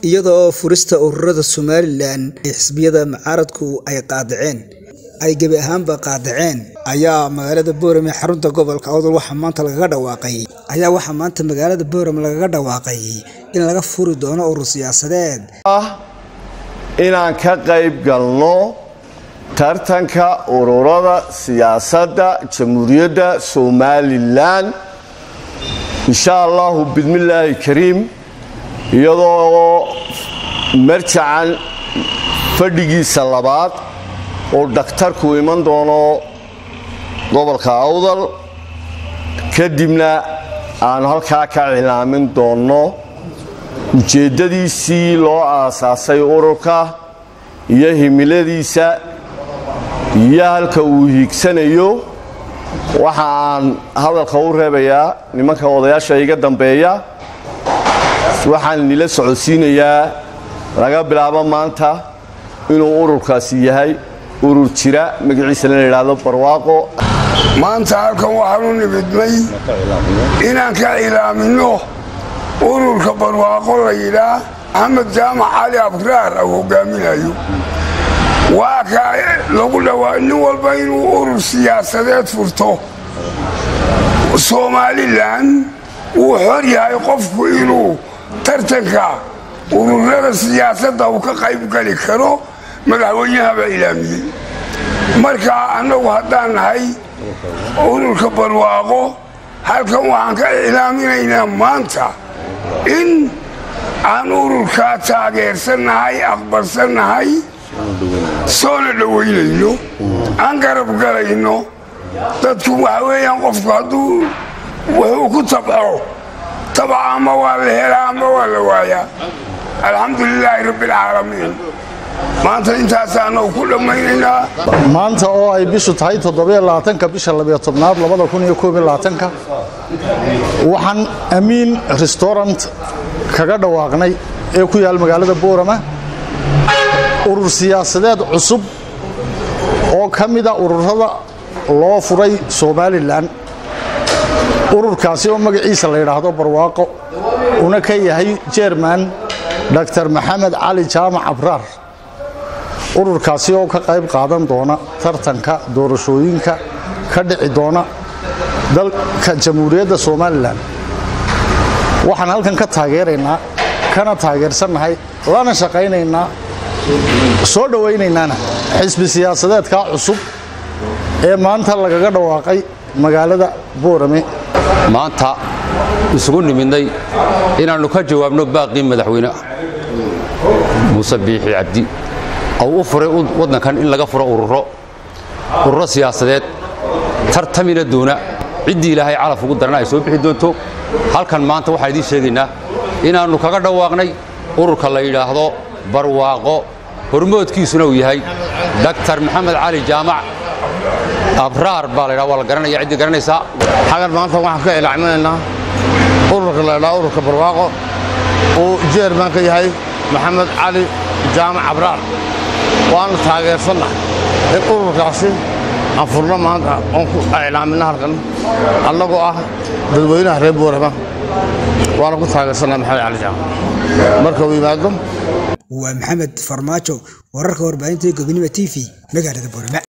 iyadoo furista ururada somalilan ee xisbiyada mucaaradku ay qaadaceen ay gebi ahaanba qaadaceen ayaa magaalada boorame xarunta gobolka awdal waxaa maanta lagaga dhawaaqay ayaa waxaa maanta magaalada boorame lagaga dhawaaqay in laga furi doono urur siyaasadeed inaan ka qayb galno tartanka ururada siyaasadda jamhuuriyadda somalilan insha allahu bidmillaahi kariim iyadoo marjacan fadhigiisa labaad oo dhakhtarku iman doono gobolka awdal kadibna aanu halkaa ka cilaamin doonno ujeeddadiisii loo aasaasay ururka iyo himiladiisa iyo halka uu hiigsanayo waxa aan hadalka u reebayaa nimanka odayaasha iga dambeeya waxaan nila socodsiinayaa laga bilaabo maanta inuu ururkaasi yahay urur jira magaciisana la yidhaahdo barwaaqo maanta halkan waxaanu nimidnay inaan ka cilaaminno ururka barwaaqo la yidhaah axmed jaamac cali abraar au hogaaminayo waa ka lagu dhawaa nin walba inuu urur siyaasadeed furto somalilan wuu xor yahay qofku inuu tartanka ururada siyaasadda uu ka qayb gali karo madaxweynahaba ilaamiyey marka annagu haddaan nahay ururka barwaaqo halkan waxaan ka ilaaminaynaa maanta in aan ururkaa taageersannahay aqbalsannahay soona dhowaynayno aan garab galayno dadku waxa weeyaan qofku hadduu wuxuu ku tabco tabca ama waa la helaa ama waa la waayaa alxamdu lilaahi rabbialcaalamiin maanta intaasaanau ku dhammaynaynaa maanta oo ay bishu tahay toddobaaaaanka bisha labiyo tobnaad labada kun iyo koob iyo labaatanka waxaan amiin restaurant kaga dhawaaqnay ee ku yaal magaalada boorama urur siyaasadeed cusub oo ka mida ururada loo furay somalilan ururkaasi oo magaciisa la yidhaahdo barwaaqo una ka yahay jerman dr maxamed cali jaamac abraar ururkaasi oo ka qayb qaadan doona tartanka doorashooyinka ka dhici doona dalka jamhuuriyadda somalilan waxaan halkan ka taageeraynaa kana taageersannahay lana shaqaynaynaa soo dhowaynaynana xisbi siyaasadeedkaa cusub ee maanta lagaga dhawaaqay magaalada boorame maanta isugu nimidnay inaannu ka jawaabno baaqii madaxweyne muuse biixi cabdi ou u furay waddankan in laga furo ururo ururo siyaasadeed tartamina doona ciddii ilaahay calaf ugu darana ay soo bixi doonto halkan maanta waxaan idiin sheegaynaa inaannu kaga dhawaaqnay ururka la yidhaahdo barwaaqo hormoodkiisuna uu yahay daktar maxamed cali jaamac abraar baa laydhaha waa la garanaya ciddii garanaysaa xagan maanta waxaan ka ilaaminaynaa ururka la ydhaha ururka barwaaqo uu jeerman ka yahay maxamed cali jaamac abraar waanu taageersannahay in ururkaasi aan furno maanta oon ku iclaaminna halkan annagoo ah dadweynaha reer boorama waana ku taageersannahay maxamed cali jaamac marka uu yimaado waa maxamed farmaajo wararka warbaahinta gobonimo t v magaalada boorama